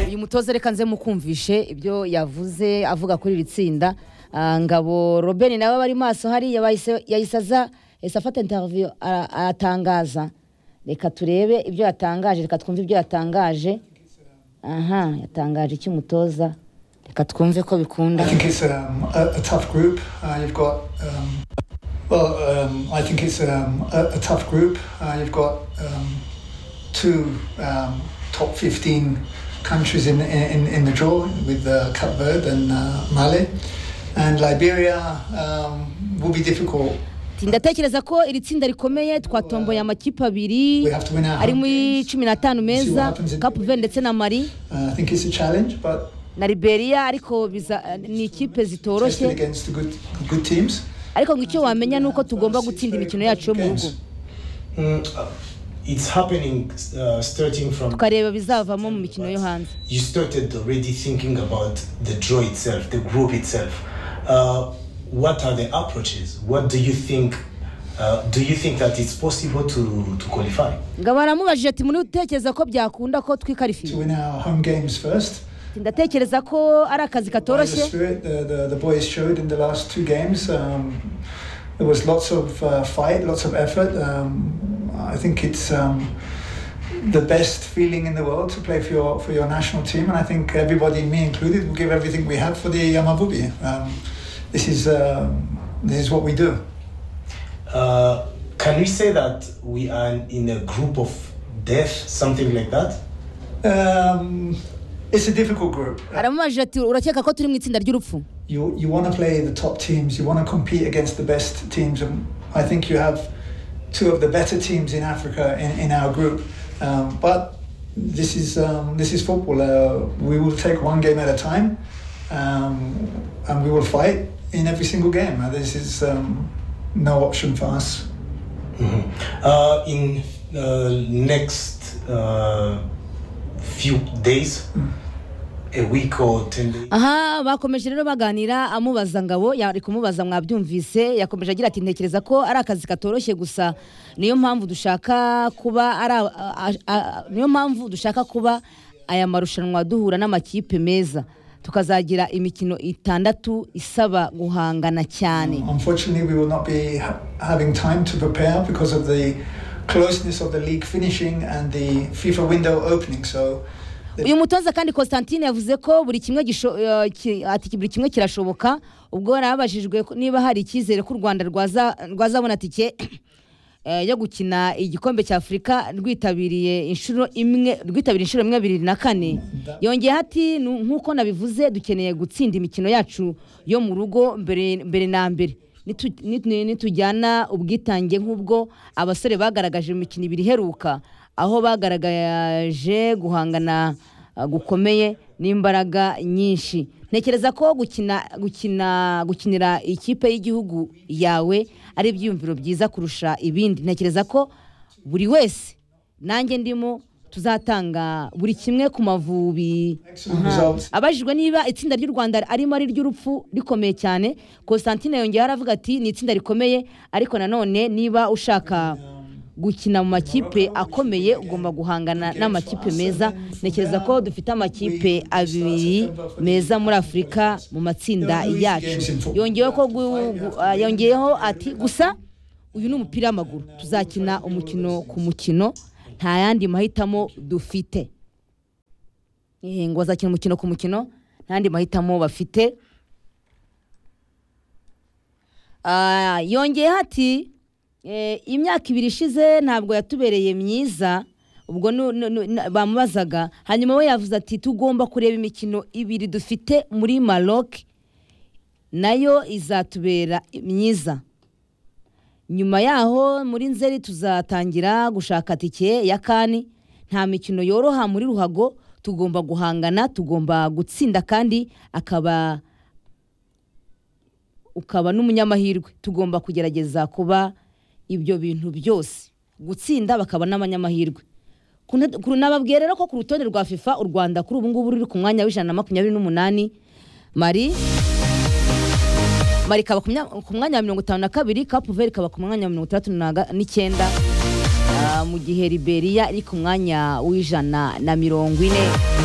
uyu mutoza reka nze mukumvishe ibyo yavuze avuga kuri iri tsinda Ah, ngabo robeni nawe bari maso hariya bahise- yahise aza yahise afata interiviyo aratangaza reka turebe ibyo yatangaje reka twumve ibyo yatangaje aha yatangaje iki umutoza reka twumve ko bikunda I think it's um, a, a tough group. Uh, you've got, um, well, um, I think it's um, a, a tough group. Uh, you've got um, two um, top 15 countries in, in, in the draw with uh, Cape Verde and uh, Mali. And Liberia um, will be difficult. Ati, ndatekereza ko iri tsinda rikomeye twatomboye amakipe abiri We have to win our ari home muri games. cumi n'atanu meza kapu ve ndetse na mari Uh, I think it's a challenge, but na liberiya ariko biza- ni ikipe tested zitoroshye against the good, good teams. ariko ngo icyo wamenya ni uko tugomba gutsinda imikino yacu yo mu rugo Mm, uh, it's happening uh, starting from tukareba bizavamo mu mikino yo hanze you started already thinking about the draw itself, the group itself. Uh, what are the approaches? What do you think? Uh, do you think that it's possible to, to qualify? ngo baramubajije ati muri utekereza ko byakunda ko To twikarifiye win our home games first. ndatekereza ko ari akazi By the katoroshye spirit the, the, the boys showed in the last two games. Um, there was lots of uh, fight, lots of effort. Um, I think it's um, the best feeling in the world to play for your for your national team, and I think everybody, me included, will give everything we have for the Yamabubi. Um, this is uh, this is what we do. Uh, can we say that we are in a group of death, something like that? Um, it's a difficult group. aramubajije ati urakeka ko turi mu itsinda ry'urupfu you you want to play the top teams. You want to compete against the best teams, and I think you have two of the better teams in Africa in, in our group. Um, but this is um, this is football. Uh, we will take one game at a time, um, and we will fight in every single game. Uh, This is um, no option for us. Uh, in uh, next uh, few days, a week or ten days. aha bakomeje rero baganira amubaza ngabo yari kumubaza mwabyumvise yakomeje agira ati ntekereza ko ari akazi katoroshye gusa niyo mpamvu dushaka kuba ari a- a- a- niyo mpamvu dushaka kuba aya marushanwa duhura n'amakipe meza tukazagira imikino itandatu isaba guhangana cyane Unfortunately, we will not be ha- having time to prepare because of the closeness of the league finishing and the FIFA window opening. So. the uyu mutoza kandi constantine yavuze ko buri kimwe gisho- eh, ki- ati buri kimwe kirashoboka ubwo yarabajijwe ko niba hari icyizere ko u rwanda rwaza- rwazabona tike eh, yo gukina igikombe cya afurika rwitabiriye inshuro imwe rwitabiriye inshuro imwe bibiri na kane yongeyeho ati "Nu- nk'uko nabivuze dukeneye gutsinda imikino yacu yo mu rugo mbere mbere na mbere Nitu- nitu- nitujyana ubwitange nk'ubwo abasore bagaragaje mu mikino ibiri iheruka aho bagaragaje guhangana uh, gukomeye n'imbaraga nyinshi ntekereza ko gukina gukina gukinira ikipe y'igihugu yawe ari ibyiyumviro byiza kurusha ibindi ntekereza ko buri wese nanjye ndimo tuzatanga buri kimwe ku mavubi Excellent results. abajijwe niba itsinda ry'u rwanda arimo ari iry'urupfu rikomeye cyane constantine yongeyeho aravuga ati ni itsinda rikomeye ariko nanone niba ushaka gukina mu makipe akomeye ugomba guhangana n'amakipe meza ntekereza ko dufite amakipe abiri meza muri afurika mu matsinda yacu yongeyeho ko gu- gu- ah, yongeyeho ati gusa uyu ni umupira w'amaguru tuzakina umukino ku mukino nta yandi mahitamo dufite Eh, ngo bazakina umukino ku mukino nta yandi mahitamo bafite Ah, yongeyeho ati eh, imyaka ibiri ishize ntabwo yatubereye myiza ubwo nu- nu- nu- na- bamubazaga hanyuma we yavuze ati tugomba kureba imikino ibiri dufite muri maroc nayo izatubera myiza nyuma yaho muri nzeri tuzatangira gushaka tike ya kani nta mikino yoroha muri ruhago tugomba guhangana tugomba gutsinda kandi akaba ukaba n'umunyamahirwe tugomba kugerageza kuba ibyo bintu byose gutsinda bakaba n'abanyamahirwe Ku nte- ku- nababwiye rero ko ku rutonde rwa fifa u rwanda kuri ubu ngubu ruri ku mwanya w'ijana na makumyabiri n'umunani mari mari ikaba ku mya- ku mwanya wa mirongo itanu na kabiri kapu veri ikaba ku mwanya wa mirongo itandatu na ga- n'icyenda Ah, mu gihe liberiya iri ku mwanya w'ijana na mirongo ine